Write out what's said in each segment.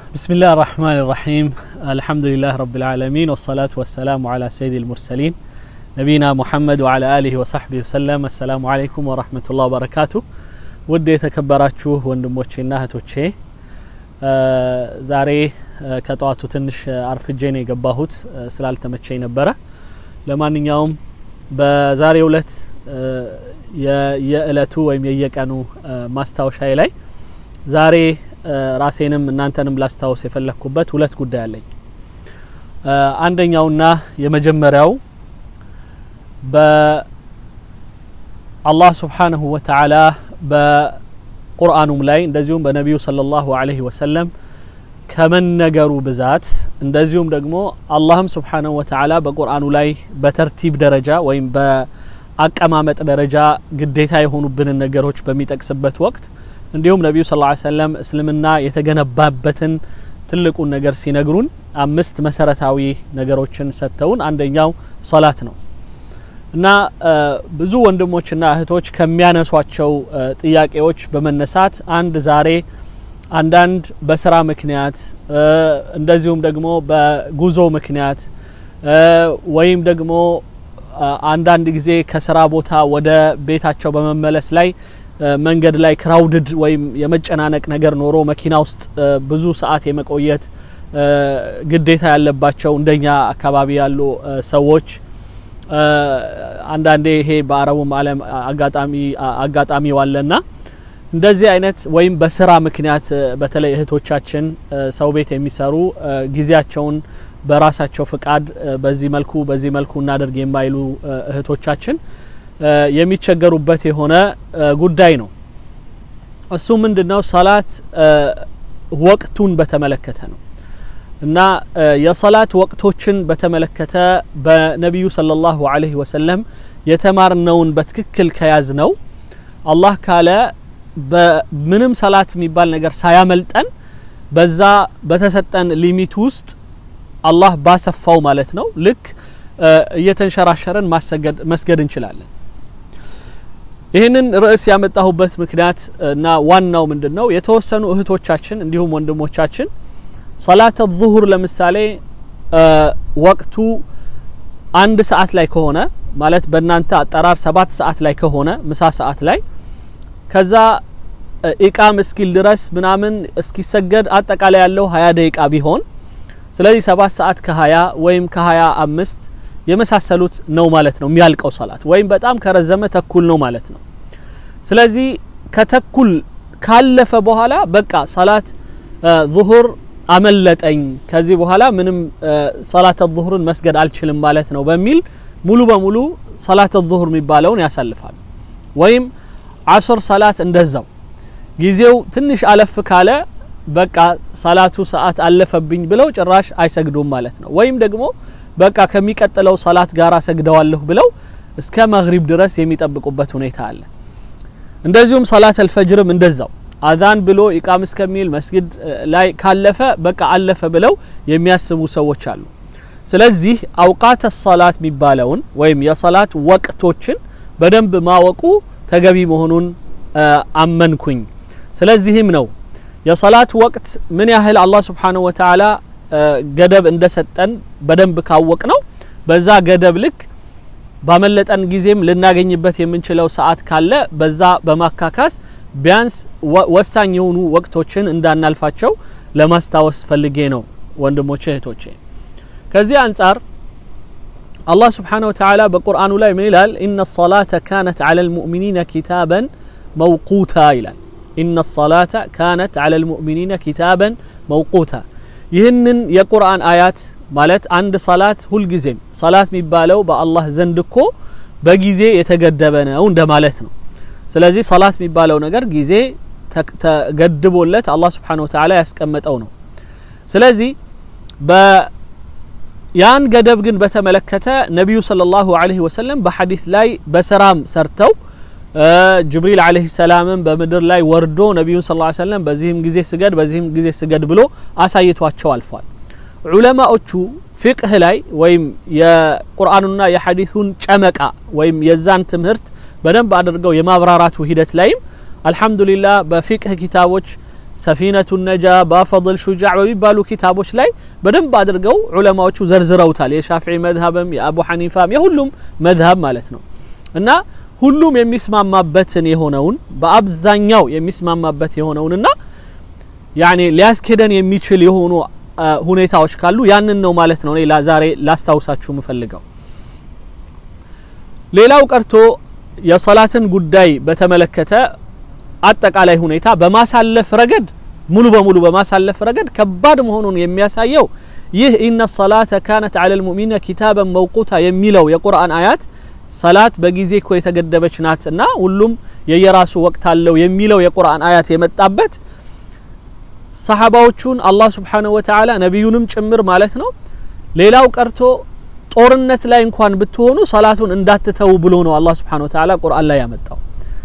بسم الله الرحمن الرحيم الحمد لله رب العالمين والصلاة والسلام على سيد المرسلين نبينا محمد وعلى آله وصحبه وسلم السلام عليكم ورحمة الله وبركاته ውድ የተከበራችሁ ወንድሞቼና እህቶቼ ዛሬ ከጠዋቱ ትንሽ አርፍጄ ነው የገባሁት ስላልተመቸኝ ነበረ ለማንኛውም በዛሬው እለት የእለቱ ወይም የየቀኑ ማስታወሻዬ ላይ ዛሬ ራሴንም እናንተንም ላስታውስ የፈለግኩበት ሁለት ጉዳይ አለኝ አንደኛውና የመጀመሪያው በአላህ ስብሓንሁ ወተዓላ በቁርአኑም ላይ እንደዚሁም በነቢዩ صለ ላሁ አለህ ወሰለም ከመነገሩ ብዛት እንደዚሁም ደግሞ አላህም ስብሓንሁ ወተዓላ በቁርአኑ ላይ በተርቲብ ደረጃ ወይም በአቀማመጥ ደረጃ ግዴታ የሆኑብንን ነገሮች በሚጠቅስበት ወቅት እንዲሁም ነቢዩ ስ ሰለም እስልምና የተገነባበትን ትልቁን ነገር ሲነግሩን አምስት መሰረታዊ ነገሮችን ሰጥተውን አንደኛው ሶላት ነው እና ብዙ ወንድሞችና እህቶች ከሚያነሷቸው ጥያቄዎች በመነሳት አንድ ዛሬ አንዳንድ በስራ ምክንያት እንደዚሁም ደግሞ በጉዞ ምክንያት ወይም ደግሞ አንዳንድ ጊዜ ከስራ ቦታ ወደ ቤታቸው በመመለስ ላይ መንገድ ላይ ክራውድድ ወይም የመጨናነቅ ነገር ኖሮ መኪና ውስጥ ብዙ ሰዓት የመቆየት ግዴታ ያለባቸው እንደኛ አካባቢ ያሉ ሰዎች አንዳንዴ ይሄ በአረቡም ዓለም አጋጣሚ አጋጣሚ ዋለና እንደዚህ አይነት ወይም በስራ ምክንያት በተለይ እህቶቻችን ሰው ቤት የሚሰሩ ጊዜያቸውን በራሳቸው ፍቃድ በዚህ መልኩ በዚህ መልኩ እናደርግ የማይሉ እህቶቻችን የሚቸገሩበት የሆነ ጉዳይ ነው እሱ ምንድነው ሰላት ወቅቱን በተመለከተ ነው እና የሰላት ወቅቶችን በተመለከተ በነቢዩ صለ ላሁ አለህ ወሰለም የተማርነውን በትክክል ከያዝ ነው አላህ ካለ በምንም ሰላት የሚባል ነገር ሳያመልጠን በዛ በተሰጠን ሊሚት ውስጥ አላህ ባሰፋው ማለት ነው ልክ እየተንሸራሸረን መስገድ እንችላለን ይህንን ርዕስ ያመጣሁበት ምክንያት እና ዋናው ምንድን ነው የተወሰኑ እህቶቻችን እንዲሁም ወንድሞቻችን ሰላተ ዙሁር ለምሳሌ ወቅቱ አንድ ሰዓት ላይ ከሆነ ማለት በእናንተ አጠራር ሰባት ሰዓት ላይ ከሆነ ምሳ ሰዓት ላይ ከዛ ኢቃም እስኪል ድረስ ምናምን እስኪሰገድ አጠቃላይ ያለው ሀያ ደቂቃ ቢሆን ስለዚህ ሰባት ሰዓት ከሀያ ወይም ከሀያ አምስት የመሳሰሉት ነው ማለት ነው የሚያልቀው ሰላት ወይም በጣም ከረዘመ ተኩል ነው ማለት ነው ስለዚህ ከተኩል ካለፈ በኋላ በቃ ሰላት ዙሁር አመለጠኝ ከዚህ በኋላ ምንም ሰላተ ዙሁርን መስገድ አልችልም ማለት ነው በሚል ሙሉ በሙሉ ሰላተ ዙሁር የሚባለውን ያሳልፋል ወይም አስር ሰላት እንደዛው ጊዜው ትንሽ አለፍ ካለ በቃ ሰላቱ ሰዓት አለፈብኝ ብለው ጭራሽ አይሰግዱም ማለት ነው ወይም ደግሞ በቃ ከሚቀጥለው ሰላት ጋር ሰግደዋለሁ ብለው እስከ መግሪብ ድረስ የሚጠብቁበት ሁኔታ አለ እንደዚሁም ሰላት አልፈጅርም እንደዛው አዛን ብሎ ኢቃም እስከሚል መስጊድ ላይ ካለፈ በቃ አለፈ ብለው የሚያስቡ ሰዎች አሉ ስለዚህ አውቃተ ሰላት የሚባለውን ወይም የሰላት ወቅቶችን በደንብ ማወቁ ተገቢ መሆኑን አመንኩኝ ስለዚህም ነው የሰላት ወቅት ምን ያህል አላህ ስብሓንሁ ወተዓላ ገደብ እንደሰጠን በደንብ ካወቅ ነው በዛ ገደብ ልክ ባመለጠን ጊዜም ልናገኝበት የምንችለው ሰዓት ካለ በዛ በማካካስ ቢያንስ ወሳኝ የሆኑ ወቅቶችን እንዳናልፋቸው ለማስታወስ ፈልጌ ነው ወንድሞቼ እህቶቼ ከዚህ አንጻር አላህ ስብሓንሁ ወተዓላ በቁርአኑ ላይ ምን ይላል ኢነ ሰላተ ካነት ዐላ ልሙእሚኒነ ኪታበን መውቁታ ይላል ኢነ ሰላተ ካነት ዐላ ልሙእሚኒነ ኪታበን መውቁታ ይህንን የቁርአን አያት ማለት አንድ ሰላት ሁልጊዜም ሰላት የሚባለው በአላህ ዘንድ እኮ በጊዜ የተገደበ ነው እንደማለት ነው ስለዚህ ሰላት የሚባለው ነገር ጊዜ ተገድቦለት አላህ ስብሓን ወተዓላ ያስቀመጠው ነው ስለዚህ ያን ገደብ ግን በተመለከተ ነቢዩ صለ ላሁ አለህ ወሰለም በሐዲስ ላይ በስራም ሰርተው ጅብሪል አለህ ሰላምም በምድር ላይ ወርዶ ነቢዩን ስ ሰለም በዚህም ጊዜ ስገድ በዚህም ጊዜ ስገድ ብሎ አሳይቷቸው አልፏል ዑለማዎቹ ፊቅህ ላይ ወይም የቁርአኑና የሐዲሱን ጨመቃ ወይም የዛን ትምህርት በደንብ አድርገው የማብራራቱ ሂደት ላይም አልሐምዱሊላህ በፊቅህ ኪታቦች ሰፊነቱ ነጃ ባፈضል ሹጃዕ በሚባሉ ኪታቦች ላይ በደንብ አድርገው ዑለማዎቹ ዘርዝረውታል። የሻፊዒ መዝሀብም የአቡ ሐኒፋም የሁሉም መዝሀብ ማለት ነው እና ሁሉም የሚስማማበትን የሆነውን በአብዛኛው የሚስማማበት የሆነውንና ያኔ ሊያስኬደን የሚችል የሆኑ ሁኔታዎች ካሉ ያንን ነው ማለት ነው። እኔ ዛሬ ላስታውሳችሁ የምፈልገው ሌላው ቀርቶ የሰላትን ጉዳይ በተመለከተ አጠቃላይ ሁኔታ በማሳለፍ ረገድ ሙሉ በሙሉ በማሳለፍ ረገድ ከባድ መሆኑን የሚያሳየው ይህ ኢነ ሰላተ ካነት ዐለል ሙእሚኒነ ኪታበን መውቁታ የሚለው የቁርአን አያት ሰላት በጊዜ እኮ የተገደበች ናት እና ሁሉም የየራሱ ወቅት አለው የሚለው የቁርአን አያት የመጣበት ሰሓባዎቹን አላህ ስብሓነሁ ወተዓላ ነቢዩንም ጭምር ማለት ነው ሌላው ቀርቶ ጦርነት ላይ እንኳን ብትሆኑ ሰላቱን እንዳትተው ብሎ ነው አላህ ስብሓነሁ ወተዓላ ቁርአን ላይ ያመጣው።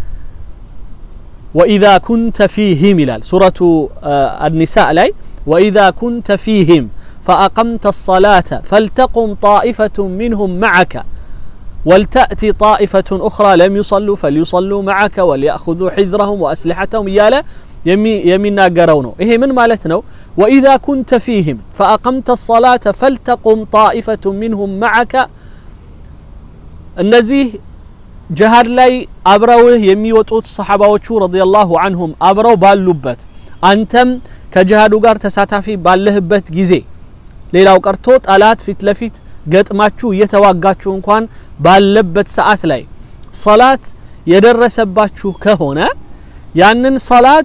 ወኢዛ ኩንተ ፊህም ይላል ሱረቱ አኒሳእ ላይ ወኢዛ ኩንተ ፊህም ፈአቀምተ ሰላተ ፈልተቁም ጣኢፈቱ ሚንሁም መዓከ ወልተእቲ ጣኢፈቱን ኡኽራ ለም ዩሰሉ ፈልዩሰሉ መዓከ ወሊያእኹዙ ሒዝረሁም ወአስሊሐተሁም እያለ የሚናገረው ነው። ይሄ ምን ማለት ነው? ወኢዛ ኩንተ ፊህም ፈአቀምተ ሰላተ ፈልተቁም ጣኢፈቱ ሚንሁም መዓከ እነዚህ ጅሃድ ላይ አብረውህ የሚወጡት ሰሓባዎቹ ረዲየላሁ አንሁም አብረው ባሉበት አንተም ከጅሃዱ ጋር ተሳታፊ ባለህበት ጊዜ ሌላው ቀርቶ ጠላት ፊት ለፊት ገጥማችሁ እየተዋጋችሁ እንኳን ባለበት ሰዓት ላይ ሰላት የደረሰባችሁ ከሆነ ያንን ሰላት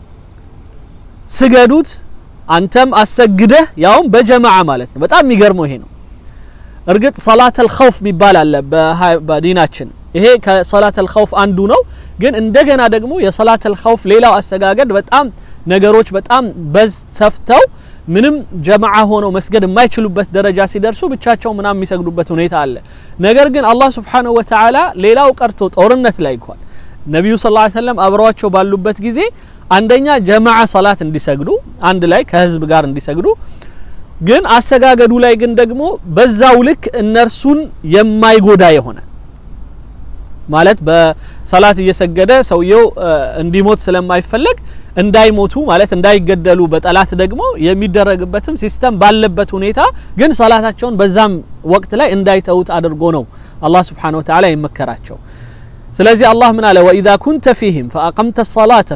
ስገዱት። አንተም አሰግደህ ያውም በጀማዓ ማለት ነው። በጣም የሚገርመው ይሄ ነው። እርግጥ ሰላተል ኸውፍ የሚባል አለ በዲናችን። ይሄ ከሰላተል ኸውፍ አንዱ ነው። ግን እንደገና ደግሞ የሰላተል ኸውፍ ሌላው አሰጋገድ በጣም ነገሮች በጣም በዝ ሰፍተው ምንም ጀማዓ ሆነው መስገድ የማይችሉበት ደረጃ ሲደርሱ ብቻቸው ምናምን የሚሰግዱበት ሁኔታ አለ። ነገር ግን አላህ ሱብሓነሁ ወተዓላ ሌላው ቀርቶ ጦርነት ላይ እንኳን ነቢዩ ሰለላሁ ዐለይሂ ወሰለም አብረዋቸው ባሉበት ጊዜ አንደኛ ጀማዓ ሰላት እንዲሰግዱ አንድ ላይ ከህዝብ ጋር እንዲሰግዱ ግን አሰጋገዱ ላይ ግን ደግሞ በዛው ልክ እነርሱን የማይጎዳ የሆነ ማለት በሰላት እየሰገደ ሰውየው እንዲሞት ስለማይፈለግ እንዳይሞቱ ማለት እንዳይገደሉ በጠላት ደግሞ የሚደረግበትም ሲስተም ባለበት ሁኔታ ግን ሰላታቸውን በዛም ወቅት ላይ እንዳይተውት አድርጎ ነው አላህ ስብሓነሁ ወተዓላ የመከራቸው። ስለዚህ አላህ ምን አለ? ወኢዛ ኩንተ ፊህም ፈአቀምተ ሰላተ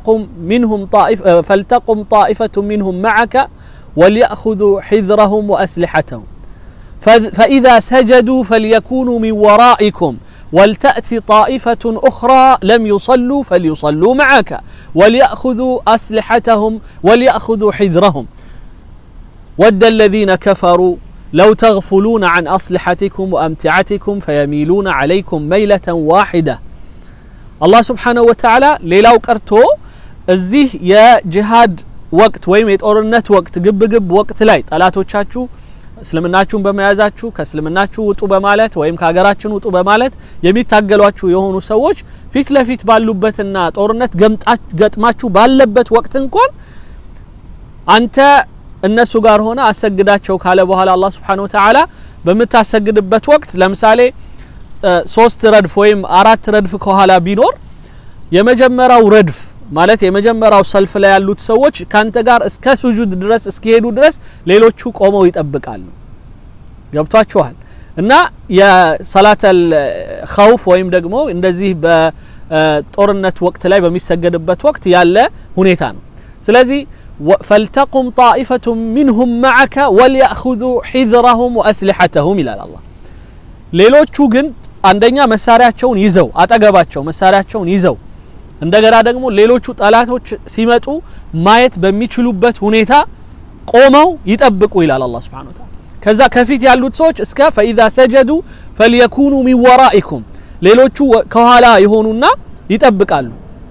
ፈልተቁም ጣኢፈቱ ሚንሁም መዓከ ወሊያእኹዙ ሒዝረሁም ወአስሊሐተሁም ፈኢዛ ሰጀዱ ፈልየኩኑ ሚን ወራኢኩም ወልተእቲ ጣኢፈቱን ኡኽራ ለም ዩሰሉ ፈልዩሰሉ መዓከ ወሊያእኹዙ አስሊሐተሁም ወሊያእኹዙ ሒዝረሁም ወደ አለዚነ ከፈሩ ለው ተግፉሉነ ዐን አስሊሐቲኩም ወአምቲዓቲኩም ፈየሚሉነ ዐለይኩም መይለተን ዋሒዳ። አላህ ስብሓነሁ ወተዓላ ሌላው ቀርቶ እዚህ የጅሃድ ወቅት ወይም የጦርነት ወቅት ግብግብ ወቅት ላይ ጠላቶቻችሁ እስልምናችሁን በመያዛችሁ ከእስልምናችሁ ውጡ በማለት ወይም ከሀገራችን ውጡ በማለት የሚታገሏችሁ የሆኑ ሰዎች ፊት ለፊት ባሉበትና ጦርነት ገጥማችሁ ባለበት ወቅት እንኳን አንተ እነሱ ጋር ሆነ አሰግዳቸው ካለ በኋላ አላህ ስብሓነሁ ወተዓላ በምታሰግድበት ወቅት ለምሳሌ ሶስት ረድፍ ወይም አራት ረድፍ ከኋላ ቢኖር የመጀመሪያው ረድፍ ማለት የመጀመሪያው ሰልፍ ላይ ያሉት ሰዎች ካንተ ጋር እስከ ሱጁድ ድረስ እስኪሄዱ ድረስ ሌሎቹ ቆመው ይጠብቃሉ። ገብቷችኋል? እና የሰላተል ኸውፍ ወይም ደግሞ እንደዚህ በጦርነት ወቅት ላይ በሚሰገድበት ወቅት ያለ ሁኔታ ነው። ስለዚህ ፈልተቁም ጣኢፈቱ ሚንሁም መዓከ ወሊያእኹዙ ሒዝረሁም ወአስሊሐተሁም ይላል አላህ። ሌሎቹ ግን አንደኛ መሳሪያቸውን ይዘው አጠገባቸው መሳሪያቸውን ይዘው እንደገና ደግሞ ሌሎቹ ጠላቶች ሲመጡ ማየት በሚችሉበት ሁኔታ ቆመው ይጠብቁ ይላል አላህ ሱብሓነሁ ወተዓላ። ከዛ ከፊት ያሉት ሰዎች እስከ ፈኢዛ ሰጀዱ ፈልየኩኑ ሚን ወራኢኩም ሌሎቹ ከኋላ የሆኑና ይጠብቃሉ።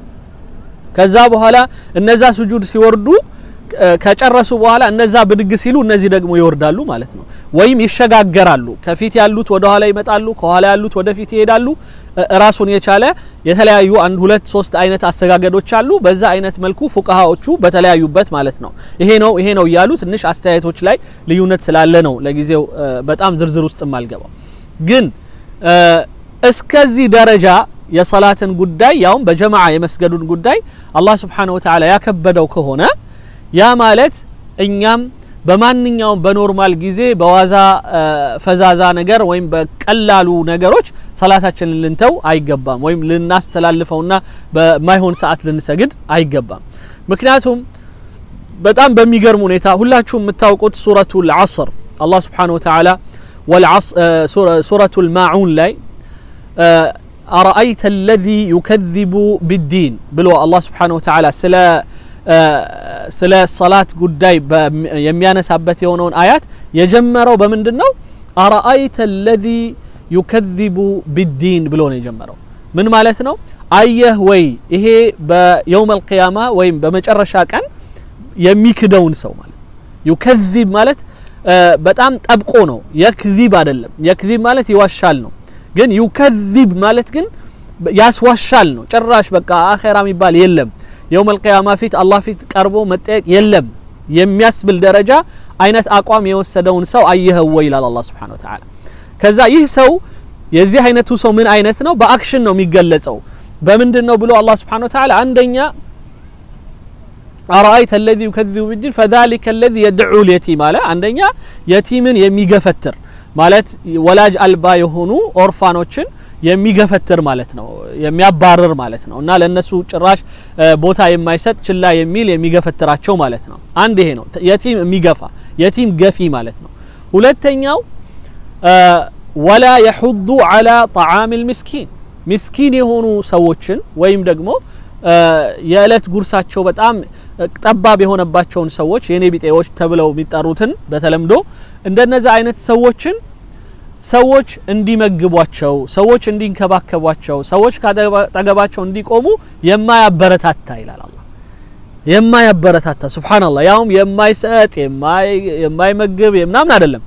ከዛ በኋላ እነዛ ስጁድ ሲወርዱ ከጨረሱ በኋላ እነዛ ብድግ ሲሉ እነዚህ ደግሞ ይወርዳሉ ማለት ነው። ወይም ይሸጋገራሉ። ከፊት ያሉት ወደ ኋላ ይመጣሉ፣ ከኋላ ያሉት ወደፊት ይሄዳሉ። ራሱን የቻለ የተለያዩ አንድ ሁለት ሶስት አይነት አሰጋገዶች አሉ። በዛ አይነት መልኩ ፉቃሃዎቹ በተለያዩበት ማለት ነው። ይሄ ነው ይሄ ነው እያሉ ትንሽ አስተያየቶች ላይ ልዩነት ስላለ ነው ለጊዜው በጣም ዝርዝር ውስጥ የማልገባው። ግን እስከዚህ ደረጃ የሰላትን ጉዳይ ያውም በጀማዓ የመስገዱን ጉዳይ አላህ ስብሓነሁ ወተዓላ ያከበደው ከሆነ ያ ማለት እኛም በማንኛውም በኖርማል ጊዜ በዋዛ ፈዛዛ ነገር ወይም በቀላሉ ነገሮች ሰላታችንን ልንተው አይገባም፣ ወይም ልናስተላልፈውና በማይሆን ሰዓት ልንሰግድ አይገባም። ምክንያቱም በጣም በሚገርም ሁኔታ ሁላችሁም የምታውቁት ሱረቱል ዐስር አላህ ስብሓነሁ ወተዓላ ሱረቱል ማዑን ላይ አረአይተ አለዚ ዩከዚቡ ቢዲን ብሎ አላህ ስብሓነሁ ወተዓላ ስለ ስለ ሰላት ጉዳይ የሚያነሳበት የሆነውን አያት የጀመረው በምንድን ነው? አረአይተ አለዚ ዩከዚቡ ቢዲን ብሎ ነው የጀመረው። ምን ማለት ነው? አየህ ወይ ይሄ በየውመል ቂያማ ወይም በመጨረሻ ቀን የሚክደውን ሰው ማለት ዩከዚብ ማለት በጣም ጠብቆ ነው። የክዚብ አይደለም። የክዚብ ማለት ይዋሻል ነው። ግን ዩከዚብ ማለት ግን ያስዋሻል ነው። ጭራሽ በቃ አኼራ የሚባል የለም የውመል ቂያማ ፊት አላህ ፊት ቀርቦ መጠየቅ የለም የሚያስብል ደረጃ አይነት አቋም የወሰደውን ሰው አየኸው ወይ ይላል አላህ ሱብሓነሁ ወተዓላ። ከዛ ይህ ሰው የዚህ አይነቱ ሰው ምን አይነት ነው? በአክሽን ነው የሚገለጸው። በምንድን ነው ብሎ አላህ ሱብሓነሁ ወተዓላ አንደኛ አረአይተ አለዚ ዩከዚቡ ቢዲን ፈዛሊከ አለዚ የድዑ ልየቲም አለ። አንደኛ የቲምን የሚገፈትር ማለት ወላጅ አልባ የሆኑ ኦርፋኖችን የሚገፈትር ማለት ነው፣ የሚያባርር ማለት ነው። እና ለነሱ ጭራሽ ቦታ የማይሰጥ ችላ የሚል የሚገፈትራቸው ማለት ነው። አንድ ይሄ ነው የቲም የሚገፋ የቲም ገፊ ማለት ነው። ሁለተኛው ወላ የሑዱ አላ ጣዓም ልምስኪን ምስኪን የሆኑ ሰዎችን ወይም ደግሞ የእለት ጉርሳቸው በጣም ጠባብ የሆነባቸውን ሰዎች የኔ ቢጤዎች ተብለው የሚጠሩትን በተለምዶ እንደነዚህ አይነት ሰዎችን ሰዎች እንዲመግቧቸው፣ ሰዎች እንዲንከባከቧቸው፣ ሰዎች ካጠገባቸው እንዲቆሙ የማያበረታታ ይላል አላህ። የማያበረታታ ሱብሃነላህ። ያውም የማይሰጥ የማይመግብ ምናምን አይደለም፣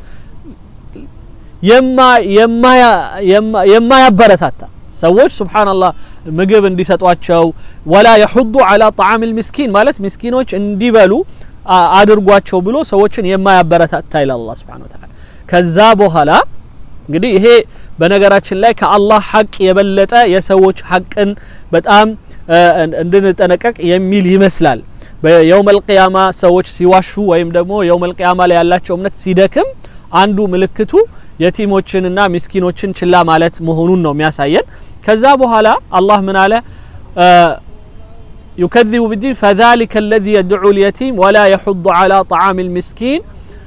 የማያበረታታ ሰዎች ሱብሃነላህ ምግብ እንዲሰጧቸው ወላ የሑዱ አላ ጣዓም ልምስኪን ማለት ምስኪኖች እንዲበሉ አድርጓቸው ብሎ ሰዎችን የማያበረታታ ይላል አላህ ሱብሃነሁ ወተዓላ። ከዛ በኋላ እንግዲህ ይሄ በነገራችን ላይ ከአላህ ሐቅ የበለጠ የሰዎች ሐቅን በጣም እንድንጠነቀቅ የሚል ይመስላል። በየውመል ቂያማ ሰዎች ሲዋሹ ወይም ደግሞ የውመል ቂያማ ላይ ያላቸው እምነት ሲደክም አንዱ ምልክቱ የቲሞችንና ምስኪኖችን ችላ ማለት መሆኑን ነው የሚያሳየን። ከዛ በኋላ አላህ ምን አለ? ዩከዚቡ ቢዲን ፈዛሊከ አለዚ የድዑ ልየቲም ወላ የሑዱ አላ ጣዓም ልምስኪን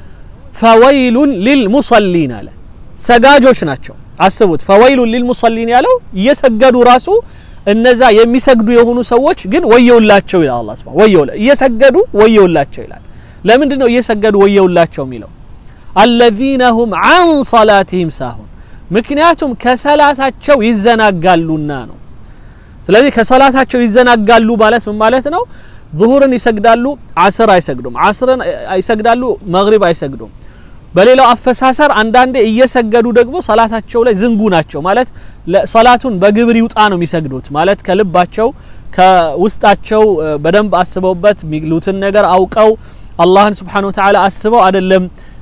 ፈወይሉን ሊልሙሰሊን አለ። ሰጋጆች ናቸው። አስቡት። ፈወይሉን ሊልሙሰሊን ያለው እየሰገዱ ራሱ እነዛ የሚሰግዱ የሆኑ ሰዎች ግን ወየውላቸው ይላል አላህ ሱብሓነሁ ወየውላ እየሰገዱ ወየውላቸው ይላል። ለምንድን ነው እየሰገዱ ወየውላቸው የሚለው? አለዚነ ሁም አን ሰላቲሂም ሳሁን ምክንያቱም ከሰላታቸው ይዘናጋሉና ነው። ስለዚህ ከሰላታቸው ይዘናጋሉ ማለት ምን ማለት ነው? ዙሁርን ይሰግዳሉ፣ አስር አይሰግዱም። አስርን ይሰግዳሉ፣ መግሪብ አይሰግዱም። በሌላው አፈሳሰር አንዳንዴ እየሰገዱ ደግሞ ሰላታቸው ላይ ዝንጉ ናቸው ማለት ሰላቱን በግብር ይውጣ ነው የሚሰግዱት ማለት ከልባቸው ከውስጣቸው በደንብ አስበውበት የሚሉትን ነገር አውቀው አላህን ስብሓነሁ ወተዓላ አስበው አይደለም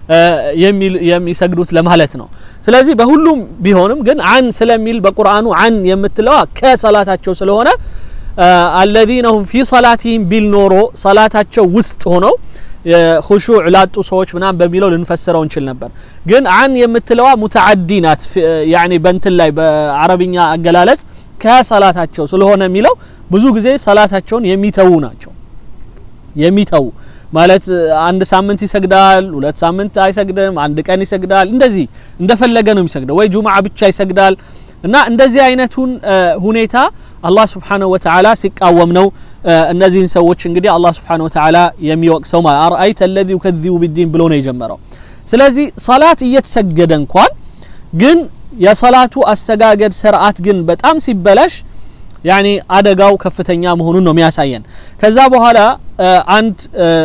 የሚሰግዱት ለማለት ነው። ስለዚህ በሁሉም ቢሆንም ግን አን ስለሚል በቁርአኑ አን የምትለዋ ከሰላታቸው ስለሆነ አለዚነ ሁም ፊ ሰላቲሂም ቢል ኖሮ ሰላታቸው ውስጥ ሆነው ሁሹዕ ላጡ ሰዎች ምናምን በሚለው ልንፈስረው እንችል ነበር። ግን አን የምትለዋ ሙተዓዲ ናት። ያኒ በእንትን ላይ በአረብኛ አገላለጽ ከሰላታቸው ስለሆነ የሚለው ብዙ ጊዜ ሰላታቸውን የሚተዉ ናቸው። የሚተዉ ማለት አንድ ሳምንት ይሰግዳል፣ ሁለት ሳምንት አይሰግድም፣ አንድ ቀን ይሰግዳል። እንደዚህ እንደፈለገ ነው የሚሰግደው፣ ወይ ጁምዓ ብቻ ይሰግዳል። እና እንደዚህ አይነቱን ሁኔታ አላህ ስብሓነሁ ወተዓላ ሲቃወም ነው እነዚህን ሰዎች እንግዲህ አላህ ስብሓነሁ ወተዓላ የሚወቅሰው ማለት አርአይተ አለዚ ዩከዚቡ ቢዲን ብሎ ነው የጀመረው። ስለዚህ ሰላት እየተሰገደ እንኳን ግን የሰላቱ አሰጋገድ ስርዓት ግን በጣም ሲበላሽ ያኒ አደጋው ከፍተኛ መሆኑን ነው የሚያሳየን። ከዛ በኋላ አንድ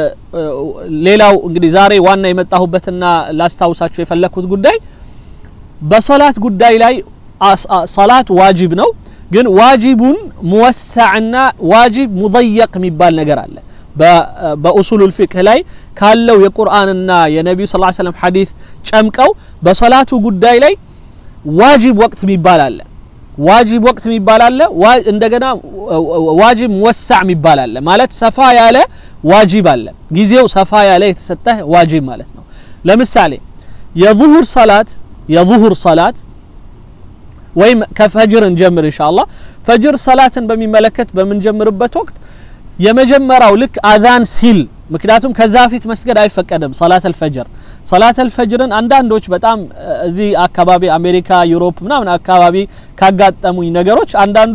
ሌላው እንግዲህ ዛሬ ዋና የመጣሁበትና ላስታውሳችሁ የፈለግኩት ጉዳይ በሰላት ጉዳይ ላይ ሰላት ዋጅብ ነው። ግን ዋጅቡን ሙወሳዕና ዋጅብ ሙضየቅ የሚባል ነገር አለ። በኡሱሉል ፊቅህ ላይ ካለው የቁርአንና የነቢዩ ስ ሰለም ሐዲስ ጨምቀው በሰላቱ ጉዳይ ላይ ዋጅብ ወቅት የሚባል አለ። ዋጅብ ወቅት የሚባል አለ። እንደገና ዋጅብ ሙወሳዕ የሚባል አለ። ማለት ሰፋ ያለ ዋጅብ አለ። ጊዜው ሰፋ ያለ የተሰጠህ ዋጅብ ማለት ነው። ለምሳሌ የዙሁር ሰላት የዙሁር ሰላት ወይም ከፈጅር እንጀምር ኢንሻአላህ። ፈጅር ሰላትን በሚመለከት በምንጀምርበት ወቅት የመጀመሪያው ልክ አዛን ሲል ምክንያቱም ከዛ ፊት መስገድ አይፈቀድም። ሰላት አልፈጅር ሰላት አልፈጅርን አንዳንዶች በጣም እዚህ አካባቢ አሜሪካ፣ ዩሮፕ ምናምን አካባቢ ካጋጠሙኝ ነገሮች አንዳንዱ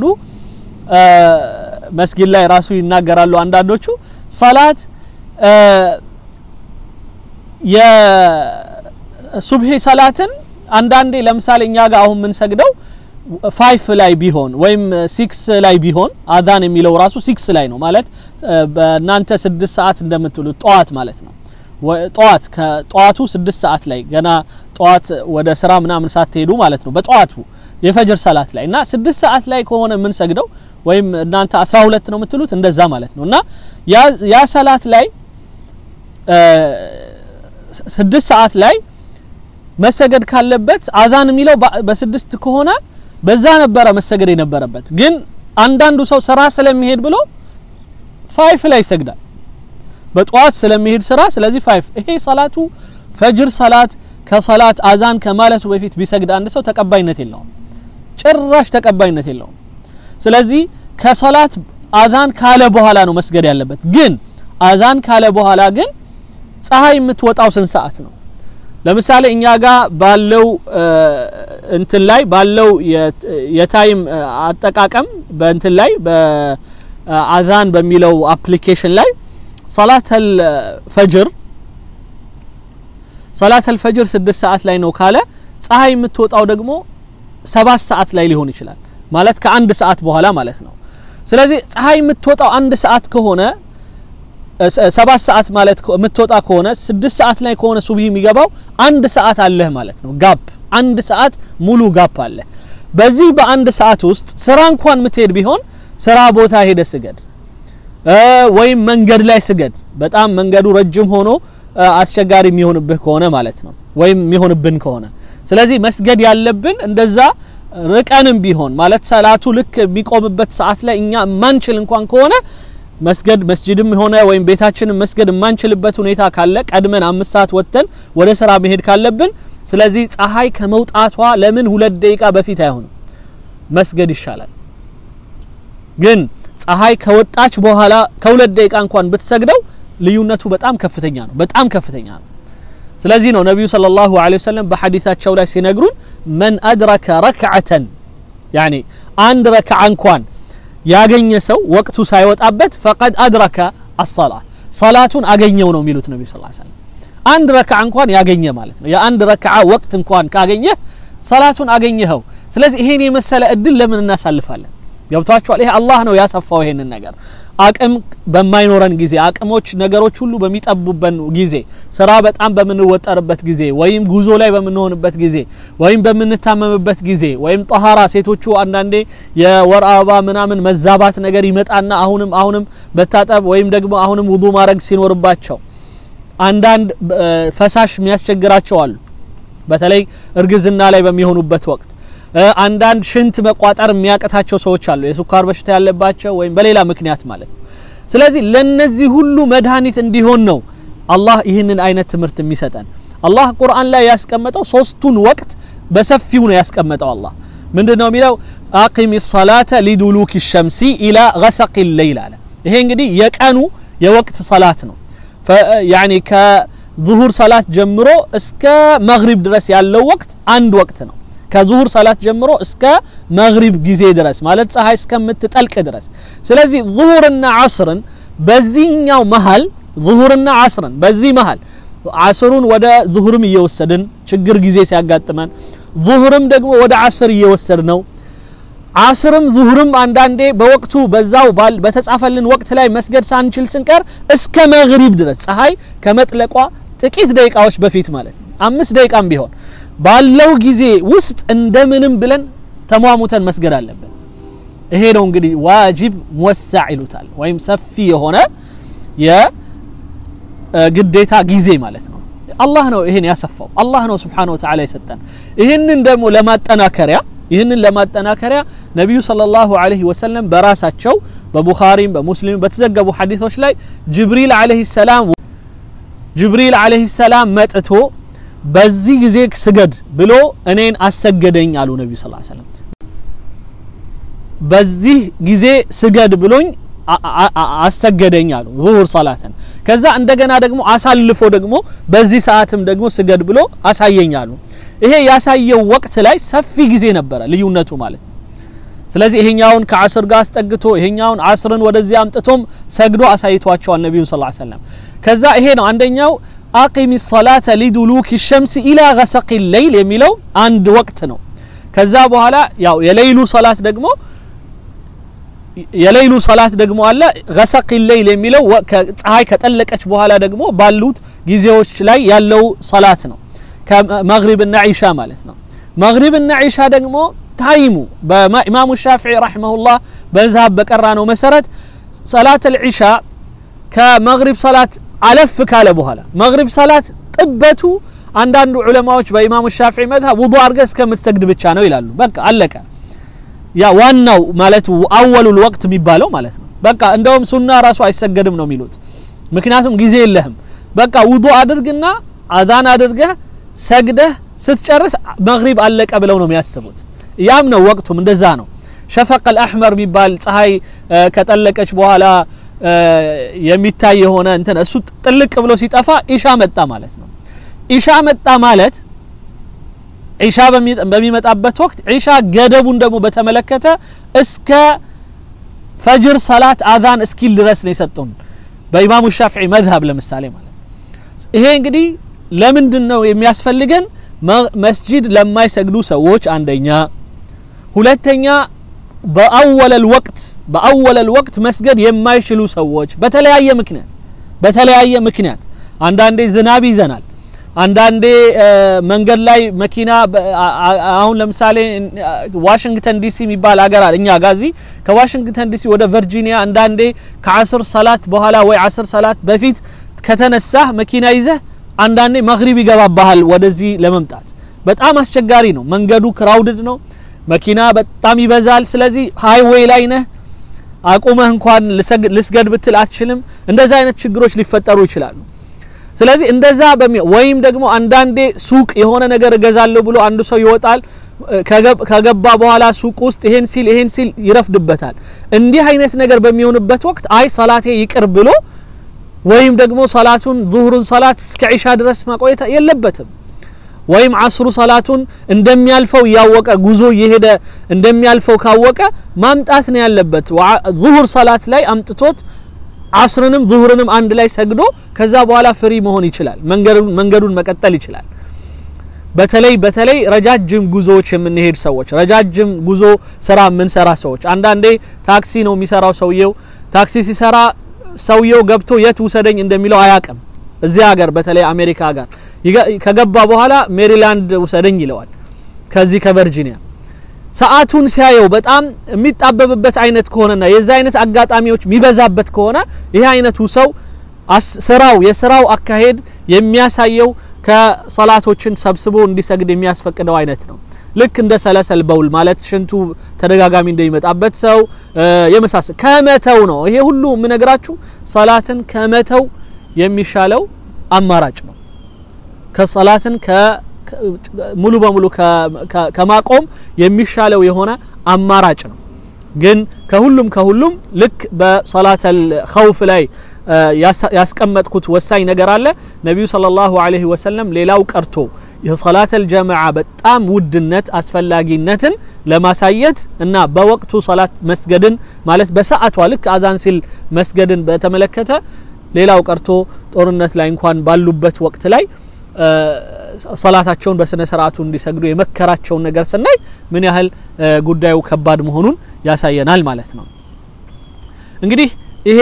መስጊድ ላይ ራሱ ይናገራሉ። አንዳንዶቹ ሰላት የሱብሂ ሰላትን አንዳንዴ ለምሳሌ እኛ ጋር አሁን የምንሰግደው ፋይፍ ላይ ቢሆን ወይም ሲክስ ላይ ቢሆን አዛን የሚለው ራሱ ሲክስ ላይ ነው ማለት በእናንተ ስድስት ሰዓት እንደምትሉት ጠዋት ማለት ነው። ጠዋት ከጠዋቱ ስድስት ሰዓት ላይ ገና ጠዋት ወደ ስራ ምናምን ሳትሄዱ ማለት ነው። በጠዋቱ የፈጅር ሰላት ላይ እና ስድስት ሰዓት ላይ ከሆነ የምንሰግደው ወይም እናንተ አስራ ሁለት ነው የምትሉት እንደዛ ማለት ነው እና ያ ሰላት ላይ ስድስት ሰዓት ላይ መሰገድ ካለበት አዛን የሚለው በስድስት ከሆነ በዛ ነበረ መሰገድ የነበረበት። ግን አንዳንዱ ሰው ስራ ስለሚሄድ ብሎ ፋይፍ ላይ ይሰግዳል፣ በጠዋት ስለሚሄድ ስራ። ስለዚህ ፋይፍ ይሄ ሰላቱ ፈጅር ሰላት ከሰላት አዛን ከማለቱ በፊት ቢሰግድ አንድ ሰው ተቀባይነት የለውም፣ ጭራሽ ተቀባይነት የለውም። ስለዚህ ከሰላት አዛን ካለ በኋላ ነው መስገድ ያለበት። ግን አዛን ካለ በኋላ ግን ፀሐይ የምትወጣው ስንት ሰዓት ነው? ለምሳሌ እኛ ጋር ባለው እንትን ላይ ባለው የታይም አጠቃቀም በእንትን ላይ በአዛን በሚለው አፕሊኬሽን ላይ ሰላተል ፈጅር ሰላተል ፈጅር ስድስት ሰዓት ላይ ነው ካለ ፀሐይ የምትወጣው ደግሞ ሰባት ሰዓት ላይ ሊሆን ይችላል። ማለት ከአንድ ሰዓት በኋላ ማለት ነው። ስለዚህ ፀሐይ የምትወጣው አንድ ሰዓት ከሆነ ሰባት ሰዓት ማለት የምትወጣ ከሆነ ስድስት ሰዓት ላይ ከሆነ ሱብሂ የሚገባው አንድ ሰዓት አለህ ማለት ነው። ጋፕ አንድ ሰዓት ሙሉ ጋፕ አለ። በዚህ በአንድ ሰዓት ውስጥ ስራ እንኳን የምትሄድ ቢሆን ስራ ቦታ ሄደ ስገድ፣ ወይም መንገድ ላይ ስገድ። በጣም መንገዱ ረጅም ሆኖ አስቸጋሪ የሚሆንብህ ከሆነ ማለት ነው፣ ወይም የሚሆንብን ከሆነ ስለዚህ መስገድ ያለብን እንደዛ ርቀንም ቢሆን ማለት ሰላቱ ልክ የሚቆምበት ሰዓት ላይ እኛ ማንችል እንኳን ከሆነ መስገድ መስጅድም ሆነ ወይም ቤታችንን መስገድ የማንችልበት ሁኔታ ካለ ቀድመን አምስት ሰዓት ወጥተን ወደ ስራ መሄድ ካለብን፣ ስለዚህ ፀሐይ ከመውጣቷ ለምን ሁለት ደቂቃ በፊት አይሆንም መስገድ ይሻላል። ግን ፀሐይ ከወጣች በኋላ ከሁለት ደቂቃ እንኳን ብትሰግደው ልዩነቱ በጣም ከፍተኛ ነው፣ በጣም ከፍተኛ ነው። ስለዚህ ነው ነቢዩ ሰለላሁ ዐለይሂ ወሰለም በሐዲሳቸው ላይ ሲነግሩን መን አድረከ ረክዓተን ያኒ አንድ ረክዓ እንኳን ያገኘ ሰው ወቅቱ ሳይወጣበት ፈቀድ አድረከ አሰላ ሰላቱን አገኘው ነው የሚሉት ነቢ ስ ሰለም። አንድ ረክዓ እንኳን ያገኘ ማለት ነው። የአንድ ረክዓ ወቅት እንኳን ካገኘህ ሰላቱን አገኘኸው። ስለዚህ ይሄን የመሰለ እድል ለምን እናሳልፋለን? ገብቷችኋል? ይሄ አላህ ነው ያሰፋው ይሄንን ነገር። አቅም በማይኖረን ጊዜ፣ አቅሞች ነገሮች ሁሉ በሚጠቡበን ጊዜ፣ ስራ በጣም በምንወጠርበት ጊዜ፣ ወይም ጉዞ ላይ በምንሆንበት ጊዜ፣ ወይም በምንታመምበት ጊዜ፣ ወይም ጠሃራ ሴቶቹ አንዳንዴ የወር አበባ ምናምን መዛባት ነገር ይመጣና አሁንም አሁንም መታጠብ ወይም ደግሞ አሁንም ውዱ ማድረግ ሲኖርባቸው አንዳንድ ፈሳሽ የሚያስቸግራቸው አሉ። በተለይ እርግዝና ላይ በሚሆኑበት ወቅት አንዳንድ ሽንት መቋጠር የሚያቅታቸው ሰዎች አሉ። የስኳር በሽታ ያለባቸው ወይም በሌላ ምክንያት ማለት ነው። ስለዚህ ለነዚህ ሁሉ መድኃኒት እንዲሆን ነው አላህ ይህንን አይነት ትምህርት የሚሰጠን። አላህ ቁርአን ላይ ያስቀመጠው ሶስቱን ወቅት በሰፊው ነው ያስቀመጠው። አላህ ምንድን ነው የሚለው? አቂሚ ሰላተ ሊዱሉኪ ሸምሲ ኢላ ገሰቂ ሌይል አለ። ይሄ እንግዲህ የቀኑ የወቅት ሰላት ነው። ያኒ ከዙሁር ሰላት ጀምሮ እስከ መግሪብ ድረስ ያለው ወቅት አንድ ወቅት ነው። ከዙሁር ሰላት ጀምሮ እስከ መግሪብ ጊዜ ድረስ ማለት ፀሐይ እስከምትጠልቅ ድረስ። ስለዚህ ዙሁርና ዓስርን በዚህኛው መሀል ዙሁርና ዓስርን በዚህ መሀል ዓስሩን ወደ ዙሁርም እየወሰድን ችግር ጊዜ ሲያጋጥመን፣ ዙሁርም ደግሞ ወደ ዓስር እየወሰድ ነው። ዓስርም ዙሁርም አንዳንዴ በወቅቱ በዛው በተጻፈልን ወቅት ላይ መስገድ ሳንችል ስንቀር እስከ መግሪብ ድረስ ፀሐይ ከመጥለቋ ጥቂት ደቂቃዎች በፊት ማለት ነው አምስት ደቂቃም ቢሆን ባለው ጊዜ ውስጥ እንደምንም ብለን ተሟሙተን መስገድ አለብን። ይሄ ነው እንግዲህ ዋጅብ ሙወሳዕ ይሉታል፣ ወይም ሰፊ የሆነ የግዴታ ጊዜ ማለት ነው። አላህ ነው ይሄን ያሰፋው፣ አላህ ነው ስብሓነሁ ወተዓላ የሰጠን። ይህንን ደግሞ ለማጠናከሪያ ይህንን ለማጠናከሪያ ነቢዩ ሰለላሁ ዐለይሂ ወሰለም በራሳቸው በቡኻሪም በሙስሊም በተዘገቡ ሐዲሶች ላይ ጅብሪል ዐለይሂ ሰላም ጅብሪል ዐለይሂ ሰላም መጥቶ በዚህ ጊዜ ስገድ ብሎ እኔን አሰገደኝ አሉ ነቢዩ ሰለላሁ ዐለይሂ ወሰለም። በዚህ ጊዜ ስገድ ብሎኝ አሰገደኝ አሉ ዙሁር ሰላትን። ከዛ እንደገና ደግሞ አሳልፎ ደግሞ በዚህ ሰዓትም ደግሞ ስገድ ብሎ አሳየኝ አሉ። ይሄ ያሳየው ወቅት ላይ ሰፊ ጊዜ ነበረ ልዩነቱ ማለት ነው። ስለዚህ ይሄኛውን ከአስር ጋር አስጠግቶ ይሄኛውን አስርን ወደዚህ አምጥቶም ሰግዶ አሳይቷቸዋል ነቢዩን ሰለላሁ ዐለይሂ ወሰለም። ከዛ ይሄ ነው አንደኛው አቂሚ ሰላተ ሊዱሉኪ ሸምስ ኢላ ገሰቂ ሌይል የሚለው አንድ ወቅት ነው። ከዛ በኋላ ያው የሌይሉ ሰላት ደግሞ የሌይሉ ሰላት ደግሞ አለ ገሰቂ ሌይል የሚለው ፀሐይ ከጠለቀች በኋላ ደግሞ ባሉት ጊዜዎች ላይ ያለው ሰላት ነው። ከመግሪብና ዒሻ ማለት ነው። መግሪብና ዒሻ ደግሞ ታይሙ በኢማሙ ሻፊዒ ረሒመሁላህ በዛብ በቀራ ነው መሰረት ሰላት አልዒሻ ከመግሪብ ሰላት አለፍ ካለ በኋላ መግሪብ ሰላት ጥበቱ አንዳንዱ ዑለማዎች በኢማሙ ሻፊዒ መዝሀብ ውዱእ አድርገህ እስከምትሰግድ ብቻ ነው ይላሉ። በቃ አለቀ። ያ ዋናው ማለት አወሉል ወቅት የሚባለው ማለት ነው። በቃ እንደውም ሱና ራሱ አይሰገድም ነው የሚሉት። ምክንያቱም ጊዜ የለህም። በቃ ውዱእ አድርግና አዛን አድርገህ ሰግደህ ስትጨርስ መግሪብ አለቀ ብለው ነው የሚያስቡት። ያም ነው ወቅቱም እንደዛ ነው። ሸፈቀል አሕመር የሚባል ፀሐይ ከጠለቀች በኋላ የሚታይ የሆነ እንትን እሱ ጥልቅ ብሎ ሲጠፋ ኢሻ መጣ ማለት ነው። ኢሻ መጣ ማለት ዒሻ በሚመጣበት ወቅት ዒሻ ገደቡን ደግሞ በተመለከተ እስከ ፈጅር ሰላት አዛን እስኪል ድረስ ነው የሰጡን በኢማሙ ሻፊዒ መዝሀብ ለምሳሌ ማለት ነው። ይሄ እንግዲህ ለምንድን ነው የሚያስፈልገን? መስጂድ ለማይሰግዱ ሰዎች አንደኛ፣ ሁለተኛ በአወለል ወቅት በአወለል ወቅት መስገድ የማይችሉ ሰዎች በተለያየ ምክንያት በተለያየ ምክንያት አንዳንዴ ዝናብ ይዘናል አንዳንዴ መንገድ ላይ መኪና አሁን ለምሳሌ ዋሽንግተን ዲሲ የሚባል ሀገር አለ እኛ ጋዚ ከዋሽንግተን ዲሲ ወደ ቨርጂኒያ አንዳንዴ ከአስር ሰላት በኋላ ወይ አስር ሰላት በፊት ከተነሳህ መኪና ይዘህ አንዳንዴ መግሪብ ይገባባሃል ወደዚህ ለመምጣት በጣም አስቸጋሪ ነው መንገዱ ክራውድድ ነው መኪና በጣም ይበዛል ስለዚህ ሃይዌይ ላይ ነህ አቁመህ እንኳን ልስገድ ብትል አትችልም እንደዚህ አይነት ችግሮች ሊፈጠሩ ይችላሉ ስለዚህ እንደዛ ወይም ደግሞ አንዳንዴ ሱቅ የሆነ ነገር እገዛለሁ ብሎ አንዱ ሰው ይወጣል ከገባ በኋላ ሱቅ ውስጥ ይሄን ሲል ይሄን ሲል ይረፍድበታል እንዲህ አይነት ነገር በሚሆንበት ወቅት አይ ሰላቴ ይቅር ብሎ ወይም ደግሞ ሰላቱን ዙሁሩን ሰላት እስከ ዒሻ ድረስ ማቆየት የለበትም ወይም አስሩ ሰላቱን እንደሚያልፈው እያወቀ ጉዞ እየሄደ እንደሚያልፈው ካወቀ ማምጣት ነው ያለበት ዙሁር ሰላት ላይ አምጥቶት አስርንም ዙሁርንም አንድ ላይ ሰግዶ ከዛ በኋላ ፍሪ መሆን ይችላል መንገዱን መቀጠል ይችላል በተለይ በተለይ ረጃጅም ጉዞዎች የምንሄድ ሰዎች ረጃጅም ጉዞ ስራ የምንሰራ ሰዎች አንዳንዴ ታክሲ ነው የሚሰራው ሰውየው ታክሲ ሲሰራ ሰውየው ገብቶ የት ውሰደኝ እንደሚለው አያቅም እዚህ ሀገር በተለይ አሜሪካ ሀገር ከገባ በኋላ ሜሪላንድ ውሰደኝ ይለዋል ከዚህ ከቨርጂኒያ ሰዓቱን ሲያየው በጣም የሚጣበብበት አይነት ከሆነና የዛ አይነት አጋጣሚዎች የሚበዛበት ከሆነ ይህ አይነቱ ሰው ስራው የስራው አካሄድ የሚያሳየው ከሰላቶችን ሰብስቦ እንዲሰግድ የሚያስፈቅደው አይነት ነው ልክ እንደ ሰለሰል በውል ማለት ሽንቱ ተደጋጋሚ እንደሚመጣበት ሰው የመሳሰል ከመተው ነው ይሄ ሁሉ የምነግራችሁ ሰላትን ከመተው የሚሻለው አማራጭ ነው ከሰላትን ሙሉ በሙሉ ከማቆም የሚሻለው የሆነ አማራጭ ነው ግን ከሁሉም ከሁሉም ልክ በሰላተል ኸውፍ ላይ ያስቀመጥኩት ወሳኝ ነገር አለ ነቢዩ ሰለላሁ ዐለይሂ ወሰለም ሌላው ቀርቶ የሰላተል ጀማዓ በጣም ውድነት አስፈላጊነትን ለማሳየት እና በወቅቱ ሰላት መስገድን ማለት በሰዓቷ ልክ አዛን ሲል መስገድን በተመለከተ ሌላው ቀርቶ ጦርነት ላይ እንኳን ባሉበት ወቅት ላይ ሰላታቸውን በስነ ስርዓቱ እንዲሰግዱ የመከራቸውን ነገር ስናይ ምን ያህል ጉዳዩ ከባድ መሆኑን ያሳየናል ማለት ነው እንግዲህ ይሄ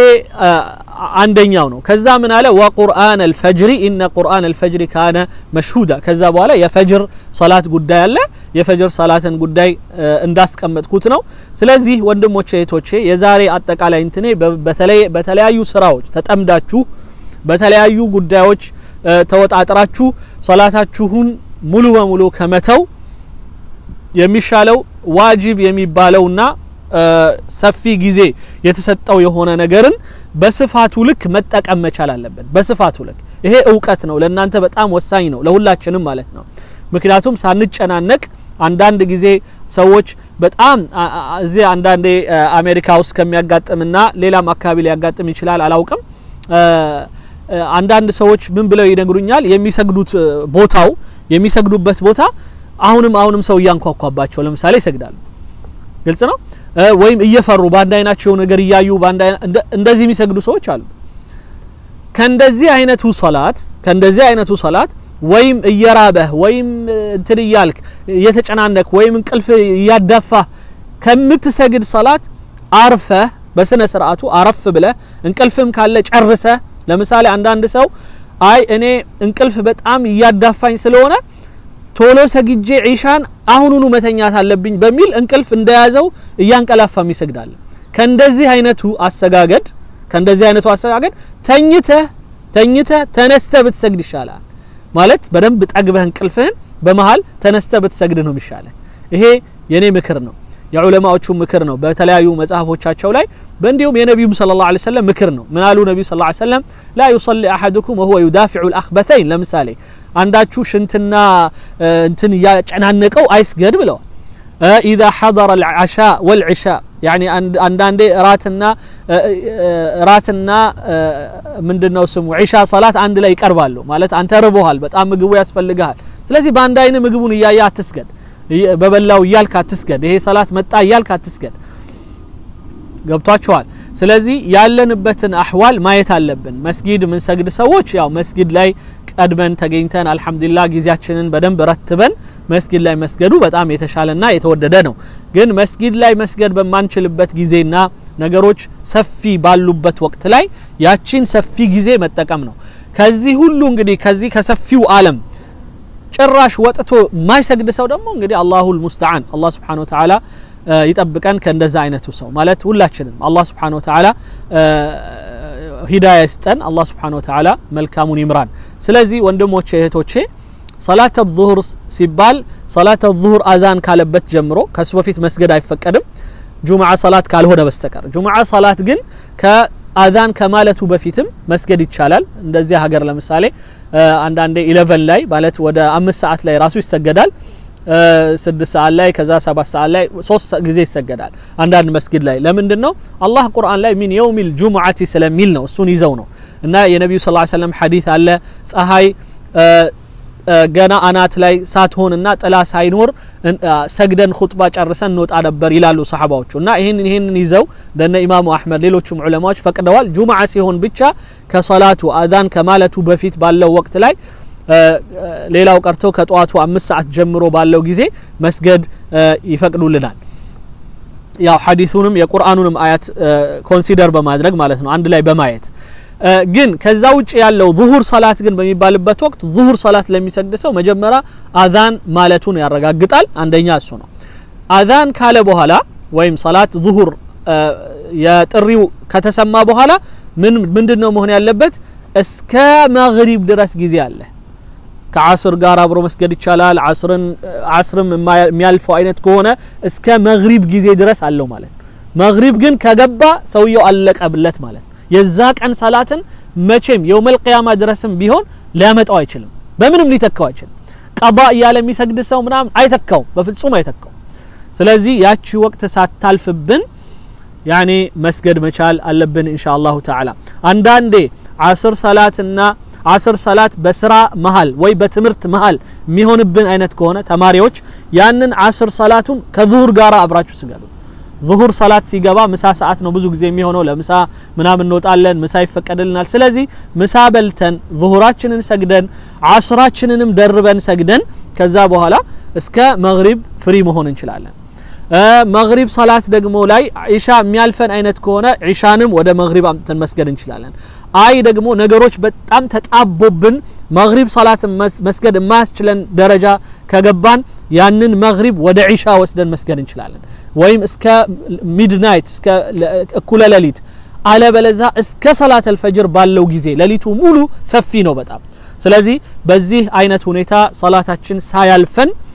አንደኛው ነው ከዛ ምን አለ ወቁርአን አልፈጅሪ ኢነ ቁርአን አልፈጅሪ ካነ መሽሁዳ ከዛ በኋላ የፈጅር ሰላት ጉዳይ አለ የፈጅር ሰላትን ጉዳይ እንዳስቀመጥኩት ነው ስለዚህ ወንድሞቼ እህቶቼ የዛሬ አጠቃላይ እንትኔ በተለያዩ ስራዎች ተጠምዳችሁ በተለያዩ ጉዳዮች ተወጣጥራችሁ ሰላታችሁን ሙሉ በሙሉ ከመተው የሚሻለው ዋጅብ የሚባለውና ሰፊ ጊዜ የተሰጠው የሆነ ነገርን በስፋቱ ልክ መጠቀም መቻል አለብን። በስፋቱ ልክ ይሄ እውቀት ነው፣ ለእናንተ በጣም ወሳኝ ነው፣ ለሁላችንም ማለት ነው። ምክንያቱም ሳንጨናነቅ አንዳንድ ጊዜ ሰዎች በጣም እዚህ አንዳንዴ አሜሪካ ውስጥ ከሚያጋጥምና ሌላም አካባቢ ሊያጋጥም ይችላል አላውቅም። አንዳንድ ሰዎች ምን ብለው ይነግሩኛል፣ የሚሰግዱት ቦታው የሚሰግዱበት ቦታ አሁንም አሁንም ሰው እያንኳኳባቸው ለምሳሌ ይሰግዳሉ። ግልጽ ነው። ወይም እየፈሩ በአንድ አይናቸው ነገር እያዩ እንደዚህ የሚሰግዱ ሰዎች አሉ። ከእንደዚህ አይነቱ ሶላት ከእንደዚህ አይነቱ ሶላት ወይም እየራበህ ወይም እንትን እያልክ እየተጨናነቅ ወይም እንቅልፍ እያዳፋህ ከምትሰግድ ሰላት አርፈህ በስነ ስርዓቱ አረፍ ብለህ እንቅልፍም ካለ ጨርሰህ ለምሳሌ አንዳንድ ሰው አይ እኔ እንቅልፍ በጣም እያዳፋኝ ስለሆነ ቶሎ ሰግጄ ዒሻን አሁኑኑ መተኛት አለብኝ በሚል እንቅልፍ እንደያዘው እያንቀላፋም ይሰግዳል። ከእንደዚህ አይነቱ አሰጋገድ ከእንደዚህ አይነቱ አሰጋገድ ተኝተህ ተኝተህ ተነስተህ ብትሰግድ ይሻላል። ማለት በደንብ ጠግበህ እንቅልፍህን በመሃል ተነስተህ ብትሰግድ ነው የሚሻለህ። ይሄ የኔ ምክር ነው፣ የዑለማዎቹ ምክር ነው። በተለያዩ መጽሐፎቻቸው ላይ በእንዲሁም የነቢዩም ሰለላሁ ዐለይሂ ወሰለም ምክር ነው። ምን አሉ ነቢዩ ሰለላሁ ዐለይሂ ወሰለም ላ ዩሰሊ አሐዱኩም ወሁወ ዩዳፊዑ ልአኽበተይን ለምሳሌ አንዳችሁ ሽንትና እንትን እያጨናነቀው አይስገድ ብለዋል። ኢዛ ሐضረ ልዓሻ ወልዕሻ ያኒ አንዳንዴ እራትና እራትና ምንድነው ስሙ ዒሻ ሰላት አንድ ላይ ይቀርባሉ። ማለት አንተ ርቦሃል፣ በጣም ምግቡ ያስፈልግሃል። ስለዚህ በአንድ አይን ምግቡን እያየ አትስገድ፣ በበላው እያልክ አትስገድ፣ ይሄ ሰላት መጣ እያልክ አትስገድ። ገብቷችኋል? ስለዚህ ያለንበትን አህዋል ማየት አለብን። መስጊድ የምንሰግድ ሰዎች ያው መስጊድ ላይ ቀድመን ተገኝተን አልሐምዱሊላህ ጊዜያችንን በደንብ ረትበን መስጊድ ላይ መስገዱ በጣም የተሻለና የተወደደ ነው። ግን መስጊድ ላይ መስገድ በማንችልበት ጊዜና ነገሮች ሰፊ ባሉበት ወቅት ላይ ያቺን ሰፊ ጊዜ መጠቀም ነው። ከዚህ ሁሉ እንግዲህ ከዚህ ከሰፊው ዓለም ጭራሽ ወጥቶ የማይሰግድ ሰው ደግሞ እንግዲህ አላሁል ሙስተዓን አላህ ሱብሓነሁ ወተዓላ ይጠብቀን ከእንደዛ አይነቱ ሰው ማለት ሁላችንም አላህ ስብሓን ወተዓላ ሂዳያ ይስጠን አላህ ስብሓን ወተዓላ መልካሙን ይምራን ስለዚህ ወንድሞቼ እህቶቼ ሰላተ ዙሁር ሲባል ሰላተ ዙሁር አዛን ካለበት ጀምሮ ከሱ በፊት መስገድ አይፈቀድም ጁምዓ ሰላት ካልሆነ በስተቀር ጁምዓ ሰላት ግን ከአዛን ከማለቱ በፊትም መስገድ ይቻላል እንደዚህ ሀገር ለምሳሌ አንዳንዴ ኢለቨን ላይ ማለት ወደ አምስት ሰዓት ላይ ራሱ ይሰገዳል ስድስት ሰዓት ላይ ከዛ ሰባት ሰዓት ላይ ሶስት ጊዜ ይሰገዳል አንዳንድ መስጊድ ላይ ለምንድን ነው አላህ ቁርአን ላይ ሚን የውሚል ጁሙዓቲ ስለሚል ነው እሱን ይዘው ነው እና የነቢዩ ስ ሰለም ሐዲት አለ ፀሐይ ገና አናት ላይ ሳትሆንና ጥላ ሳይኖር ሰግደን ኹጥባ ጨርሰን እንወጣ ነበር ይላሉ ሰሓባዎቹ እና ይህንን ይህንን ይዘው እንደነ ኢማሙ አሕመድ ሌሎቹም ዑለማዎች ፈቅደዋል ጁምዓ ሲሆን ብቻ ከሰላቱ አዛን ከማለቱ በፊት ባለው ወቅት ላይ ሌላው ቀርቶ ከጠዋቱ አምስት ሰዓት ጀምሮ ባለው ጊዜ መስገድ ይፈቅዱልናል ያው ሐዲሱንም የቁርአኑንም አያት ኮንሲደር በማድረግ ማለት ነው አንድ ላይ በማየት ግን ከዛ ውጭ ያለው ዙሁር ሰላት ግን በሚባልበት ወቅት ዙሁር ሰላት ለሚሰግድ ሰው መጀመሪያ አዛን ማለቱን ያረጋግጣል አንደኛ እሱ ነው አዛን ካለ በኋላ ወይም ሰላት ዙሁር የጥሪው ከተሰማ በኋላ ምን ምንድን ነው መሆን ያለበት እስከ መግሪብ ድረስ ጊዜ አለ ከአስር ጋር አብሮ መስገድ ይቻላል አስርን አስርም የሚያልፈው አይነት ከሆነ እስከ መግሪብ ጊዜ ድረስ አለው ማለት ነው መግሪብ ግን ከገባ ሰውየው አለቀብለት ማለት ነው የዛ ቀን ሰላትን መቼም የውመል ቅያማ ድረስም ቢሆን ሊያመጣው አይችልም በምንም ሊተካው አይችልም ቀባ እያለ የሚሰግድ ሰው ምናምን አይተካውም በፍጹም አይተካውም ስለዚህ ያቺ ወቅት ሳታልፍብን ያኔ መስገድ መቻል አለብን ኢንሻ አላሁ ተዓላ አንዳንዴ አስር ሰላትና አስር ሰላት በስራ መሀል ወይ በትምህርት መሀል የሚሆንብን አይነት ከሆነ ተማሪዎች ያንን አስር ሰላቱን ከዙሁር ጋር አብራችሁ ስገዱ ዙሁር ሰላት ሲገባ ምሳ ሰዓት ነው ብዙ ጊዜ የሚሆነው ለምሳ ምናምን እንወጣለን ምሳ ይፈቀድልናል ስለዚህ ምሳ በልተን ዙሁራችንን ሰግደን አስራችንንም ደርበን ሰግደን ከዛ በኋላ እስከ መግሪብ ፍሪ መሆን እንችላለን መግሪብ ሰላት ደግሞ ላይ ዒሻ የሚያልፈን አይነት ከሆነ ዒሻንም ወደ መግሪብ አምጥተን መስገድ እንችላለን አይ ደግሞ ነገሮች በጣም ተጣቦብን መግሪብ ሰላትን መስገድ የማያስችለን ደረጃ ከገባን ያንን መግሪብ ወደ ዒሻ ወስደን መስገድ እንችላለን ወይም እስከ ሚድናይት እስከ እኩለ ሌሊት አለበለዛ እስከ ሰላት አልፈጅር ባለው ጊዜ ሌሊቱ ሙሉ ሰፊ ነው በጣም ስለዚህ በዚህ አይነት ሁኔታ ሰላታችን ሳያልፈን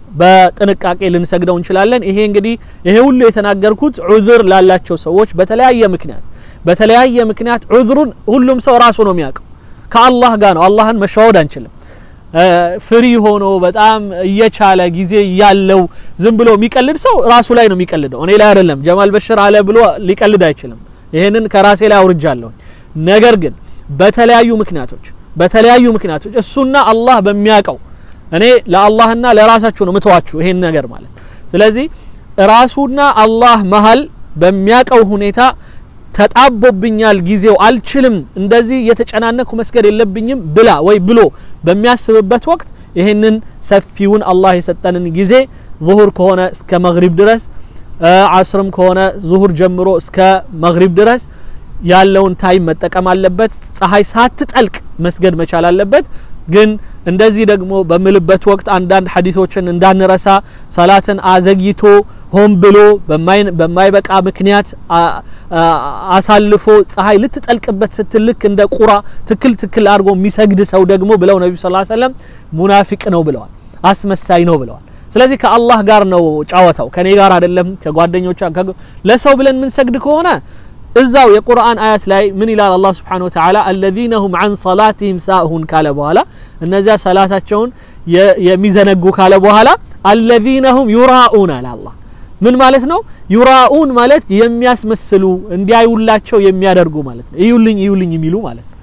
በጥንቃቄ ልንሰግደው እንችላለን። ይሄ እንግዲህ ይሄ ሁሉ የተናገርኩት ዑዝር ላላቸው ሰዎች በተለያየ ምክንያት በተለያየ ምክንያት ዑዝሩን ሁሉም ሰው ራሱ ነው የሚያውቀው። ከአላህ ጋር ነው። አላህን መሸዋወድ አንችልም። ፍሪ ሆኖ በጣም እየቻለ ጊዜ ያለው ዝም ብሎ የሚቀልድ ሰው ራሱ ላይ ነው የሚቀልደው፣ እኔ ላይ አይደለም። ጀማል በሽር አለ ብሎ ሊቀልድ አይችልም። ይሄንን ከራሴ ላይ አውርጃለሁ። ነገር ግን በተለያዩ ምክንያቶች በተለያዩ ምክንያቶች እሱና አላህ በሚያውቀው እኔ ለአላህና ለራሳችሁ ነው ምተዋችሁ ይሄን ነገር ማለት ስለዚህ ራሱና አላህ መሀል በሚያውቀው ሁኔታ ተጣቦብኛል፣ ጊዜው አልችልም፣ እንደዚህ እየተጨናነኩ መስገድ የለብኝም ብላ ወይ ብሎ በሚያስብበት ወቅት ይህንን ሰፊውን አላህ የሰጠንን ጊዜ ዙሁር ከሆነ እስከ መግሪብ ድረስ አስርም ከሆነ ዙሁር ጀምሮ እስከ መግሪብ ድረስ ያለውን ታይም መጠቀም አለበት። ፀሐይ ሳትጠልቅ መስገድ መቻል አለበት። ግን እንደዚህ ደግሞ በምልበት ወቅት አንዳንድ ሐዲሶችን እንዳንረሳ ሰላትን አዘግይቶ ሆን ብሎ በማይበቃ ምክንያት አሳልፎ ፀሐይ ልትጠልቅበት ስትል ልክ እንደ ቁራ ትክል ትክል አድርጎ የሚሰግድ ሰው ደግሞ ብለው ነቢ ስ ሰለም ሙናፊቅ ነው ብለዋል፣ አስመሳይ ነው ብለዋል። ስለዚህ ከአላህ ጋር ነው ጫወታው፣ ከኔ ጋር አይደለም። ከጓደኞቿ ለሰው ብለን የምንሰግድ ከሆነ እዛው የቁርአን አያት ላይ ምን ይላል አላህ ስብሓነሁ ወተዓላ አለዚነ ሁም አን ሰላቲሂም ሳሁን ካለ በኋላ እነዚያ ሰላታቸውን የሚዘነጉ ካለ በኋላ አለዚነ ሁም ዩራኡን አለ አላህ ምን ማለት ነው ዩራኡን ማለት የሚያስመስሉ እንዲያዩላቸው የሚያደርጉ ማለት ነው እዩልኝ እዩልኝ የሚሉ ማለት ነው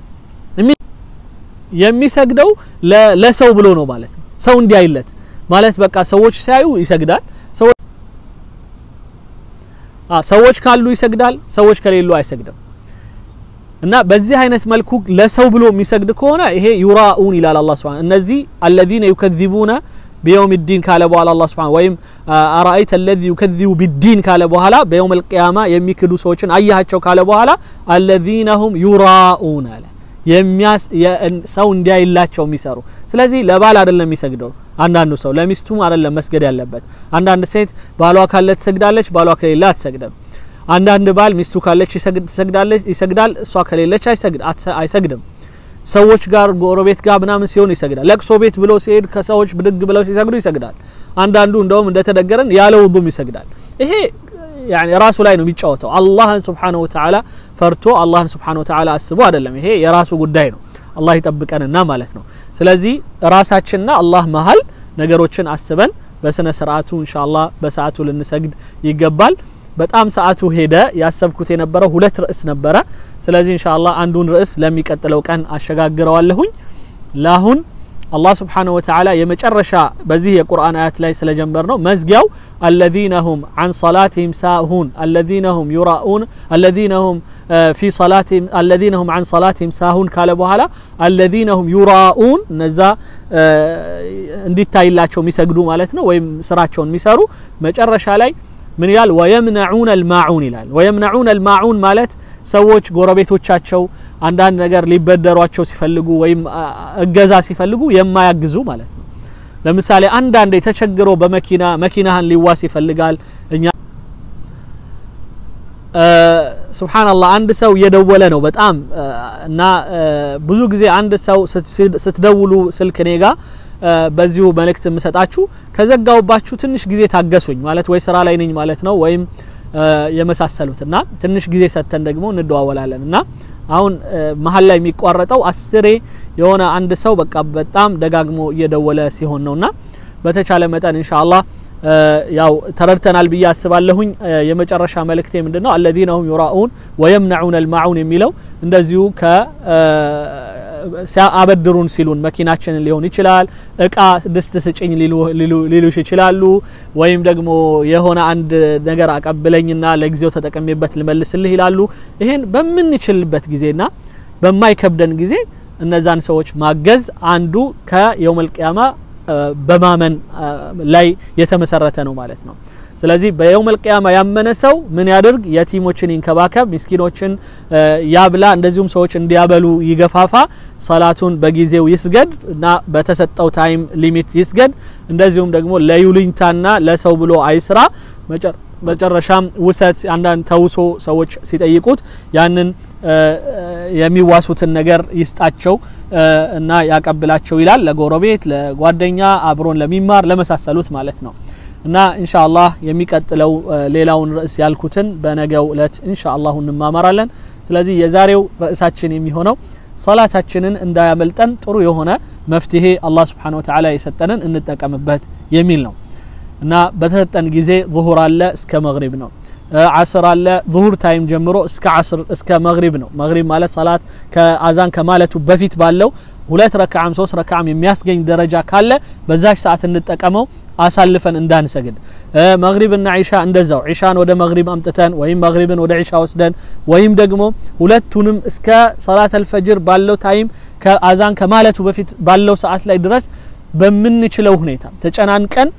የሚሰግደው ለሰው ብሎ ነው ማለት ነው ሰው እንዲያይለት ማለት በቃ ሰዎች ሲያዩ ይሰግዳል ሰዎች ካሉ ይሰግዳል፣ ሰዎች ከሌሉ አይሰግድም። እና በዚህ አይነት መልኩ ለሰው ብሎ የሚሰግድ ከሆነ ይሄ ዩራኡን ይላል አላህ ሱብሓነሁ እነዚህ አለዚነ ዩከዚቡነ ቢየውም ዲን ካለ በኋላ አላህ ሱብሓነሁ ወይም አራአይተ አለዚ ዩከዚቡ ቢዲን ካለ በኋላ በየውም አልቂያማ የሚክዱ ሰዎችን አያቸው ካለ በኋላ አለዚነ ሁም ዩራኡን አለ ሰው እንዲያይላቸው የሚሰሩ ስለዚህ ለባል አይደለም የሚሰግደው አንዳንዱ ሰው ለሚስቱም አይደለም መስገድ ያለበት አንዳንድ ሴት ባሏ ካለ ትሰግዳለች ባሏ ከሌለ አትሰግድም አንዳንድ ባል ሚስቱ ካለች ትሰግዳለች ይሰግዳል እሷ ከሌለች አይሰግድም ሰዎች ጋር ጎረቤት ጋር ምናምን ሲሆን ይሰግዳል ለቅሶ ቤት ብሎ ሲሄድ ከሰዎች ብድግ ብለው ሲሰግዱ ይሰግዳል አንዳንዱ እንደውም እንደተደገረን ያለ ውዱም ይሰግዳል ይሄ يعني ራሱ ላይ ነው የሚጫወተው አላህን ስብሓነሁ ወተዓላ ፈርቶ አላህን ስብሓነሁ ወተዓላ አስቦ አይደለም ይሄ የራሱ ጉዳይ ነው አላህ ይጠብቀንና ማለት ነው ስለዚህ ራሳችንና አላህ መሀል ነገሮችን አስበን በስነ ስርዓቱ ኢንሻአላህ በሰዓቱ ልንሰግድ ይገባል በጣም ሰዓቱ ሄደ ያሰብኩት የነበረው ሁለት ርዕስ ነበረ ስለዚህ ኢንሻአላህ አንዱን ርዕስ ለሚቀጥለው ቀን አሸጋግረዋለሁኝ ለአሁን አላህ ስብሓነሁ ወተዓላ የመጨረሻ በዚህ የቁርአን አያት ላይ ስለጀመር ነው መዝጊያው አለዚነ ሁም አን ሰላትህም ሳሁን አለዚነ ሁም ዩራኡን አለዚነ ሁም ፊ ሰላትህም አለዚነ ሁም አን ሰላትህም ሳሁን ካለ በኋላ አለዚነ ሁም ዩራኡን እነዛ እንዲታይላቸው የሚሰግዱ ማለት ነው ወይም ስራቸውን የሚሰሩ መጨረሻ ላይ ምን ይላል ወየምነዑን አልማዑን ይላል ወየምነዑን አልማዑን ማለት ሰዎች ጎረቤቶቻቸው አንዳንድ ነገር ሊበደሯቸው ሲፈልጉ ወይም እገዛ ሲፈልጉ የማያግዙ ማለት ነው ለምሳሌ አንዳንድ ተቸግሮ በመኪና መኪናህን ሊዋስ ይፈልጋል እኛ ሱብሓንላህ አንድ ሰው እየደወለ ነው በጣም እና ብዙ ጊዜ አንድ ሰው ስትደውሉ ስልክ እኔ ጋ በዚሁ መልእክት የምሰጣችሁ ከዘጋውባችሁ ትንሽ ጊዜ ታገሱኝ ማለት ወይ ስራ ላይ ነኝ ማለት ነው ወይም የመሳሰሉት እና ትንሽ ጊዜ ሰጥተን ደግሞ እንደዋወላለን እና አሁን መሀል ላይ የሚቋረጠው አስሬ የሆነ አንድ ሰው በቃ በጣም ደጋግሞ እየደወለ ሲሆን ነውና በተቻለ መጠን ኢንሻአላህ ያው ተረድተናል ብዬ አስባለሁኝ የመጨረሻ መልእክቴ ምንድነው አለዚነ ሁም ዩራኡን ወየምነዑን አልማዑን የሚለው እንደዚሁ ከ አበድሩን ሲሉን መኪናችንን ሊሆን ይችላል እቃ ድስት ስጭኝ ሊሉሽ ይችላሉ ወይም ደግሞ የሆነ አንድ ነገር አቀብለኝና ለጊዜው ተጠቀሜበት ልመልስልህ ይላሉ ይሄን በምንችልበት ጊዜና በማይከብደን ጊዜ እነዛን ሰዎች ማገዝ አንዱ ከየውመል ቂያማ በማመን ላይ የተመሰረተ ነው ማለት ነው ስለዚህ በየውመል ቂያማ ያመነ ሰው ምን ያድርግ የቲሞችን ይንከባከብ ምስኪኖችን ያብላ እንደዚሁም ሰዎች እንዲያበሉ ይገፋፋ ሰላቱን በጊዜው ይስገድ እና በተሰጠው ታይም ሊሚት ይስገድ እንደዚሁም ደግሞ ለዩልኝታና ለሰው ብሎ አይስራ መጨረሻም ውሰት አንዳንድ ተውሶ ሰዎች ሲጠይቁት ያንን የሚዋሱትን ነገር ይስጣቸው እና ያቀብላቸው ይላል ለጎረቤት ለጓደኛ አብሮን ለሚማር ለመሳሰሉት ማለት ነው እና ኢንሻ አላህ የሚቀጥለው ሌላውን ርዕስ ያልኩትን በነገው እለት ኢንሻ አላሁ እንማማራለን ስለዚህ የዛሬው ርዕሳችን የሚሆነው ሰላታችንን እንዳያመልጠን ጥሩ የሆነ መፍትሄ አላህ ስብሓን ወተዓላ የሰጠንን እንጠቀምበት የሚል ነው እና በተሰጠን ጊዜ ዙሁር አለ እስከ መግሪብ ነው ዓስር አለ ዙሁር ታይም ጀምሮ እስከ ዓስር እስከ መግሪብ ነው መግሪብ ማለት ሰላት ከአዛን ከማለቱ በፊት ባለው ሁለት ረክዓም ሶስት ረክዓም የሚያስገኝ ደረጃ ካለ በዛች ሰዓት እንጠቀመው አሳልፈን እንዳንሰግድ መግሪብና ዒሻ እንደዛው ዒሻን ወደ መግሪብ አምጥተን ወይም መግሪብን ወደ ዒሻ ወስደን ወይም ደግሞ ሁለቱንም እስከ ሰላት አልፈጅር ባለው ታይም ከአዛን ከማለቱ በፊት ባለው ሰዓት ላይ ድረስ በምንችለው ሁኔታ ተጨናንቀን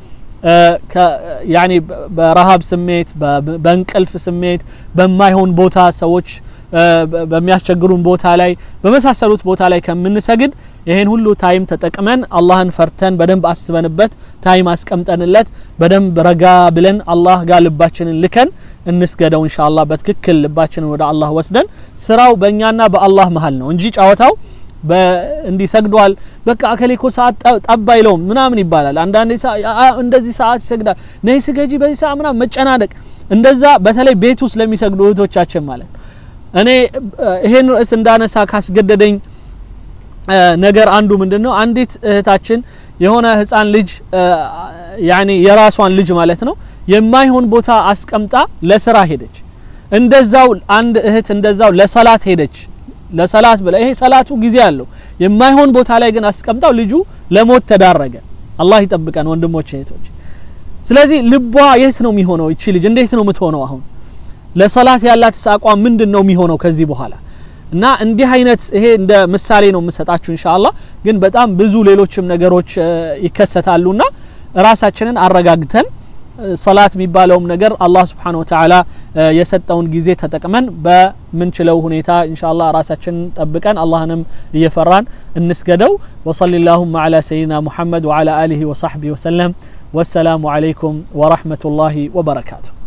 ያኒ በረሃብ ስሜት በእንቅልፍ ስሜት በማይሆን ቦታ ሰዎች በሚያስቸግሩን ቦታ ላይ በመሳሰሉት ቦታ ላይ ከምንሰግድ ይሄን ሁሉ ታይም ተጠቅመን አላህን ፈርተን በደንብ አስበንበት ታይም አስቀምጠንለት በደንብ ረጋ ብለን አላህ ጋር ልባችንን ልከን እንስገደው እንሻ አላህ በትክክል ልባችንን ወደ አላህ ወስደን ስራው በእኛና በአላህ መሀል ነው እንጂ ጨዋታው እንዲህ ሰግዷል በቃ አከሌ እኮ ሰዓት ጠብ አይለውም ምናምን ይባላል አንዳንዴ እንደዚህ ሰዓት ይሰግዳል ነይ ስገጂ በዚህ ሰዓት ምናምን መጨናነቅ እንደዛ በተለይ ቤት ውስጥ ለሚሰግዱ እህቶቻችን ማለት እኔ ይሄን ርዕስ እንዳነሳ ካስገደደኝ ነገር አንዱ ምንድን ነው አንዲት እህታችን የሆነ ህፃን ልጅ ያኔ የራሷን ልጅ ማለት ነው የማይሆን ቦታ አስቀምጣ ለስራ ሄደች እንደዛው አንድ እህት እንደዛው ለሰላት ሄደች ለሰላት ብላ ይሄ ሰላቱ ጊዜ አለው የማይሆን ቦታ ላይ ግን አስቀምጣው ልጁ ለሞት ተዳረገ አላህ ይጠብቀን ወንድሞች እህቶች ስለዚህ ልቧ የት ነው የሚሆነው እቺ ልጅ እንዴት ነው የምትሆነው አሁን ለሰላት ያላት አቋም ምንድን ነው የሚሆነው ከዚህ በኋላ እና እንዲህ አይነት ይሄ እንደ ምሳሌ ነው የምሰጣችሁ እንሻላ ግን በጣም ብዙ ሌሎችም ነገሮች ይከሰታሉና ራሳችንን አረጋግተን ሰላት የሚባለውም ነገር አላህ ስብሓን ወተዓላ የሰጠውን ጊዜ ተጠቅመን በምንችለው ሁኔታ እንሻላ ራሳችንን ጠብቀን አላህንም እየፈራን እንስገደው ወሰሊ ላሁማ ዓላ ሰይድና ሙሐመድ ወዓላ አሊህ ወሳሕቢህ ወሰለም ወሰላሙ ዓለይኩም ወረሕመቱላሂ ወበረካቱሁ